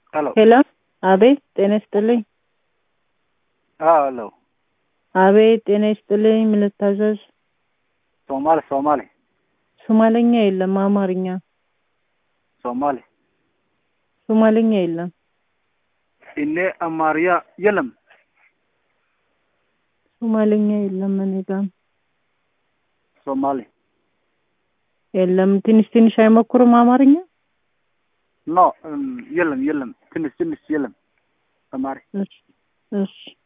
ሄሎ ሄሎ፣ አቤት ጤና ይስጥልኝ። ሄሎ አቤት ጤና ይስጥልኝ። ምን ልታዘዝ? ሶማሌ ሶማሌ ሶማለኛ የለም፣ አማርኛ። ሶማሌ ሶማለኛ የለም። እኔ አማርያ የለም። ሶማለኛ የለም። እኔ ጋር ሶማሌ የለም። ትንሽ ትንሽ አይሞክሩም አማርኛ? ኖ የለም የለም። ትንሽ ትንሽ የለም። ተማሪ እሺ እሺ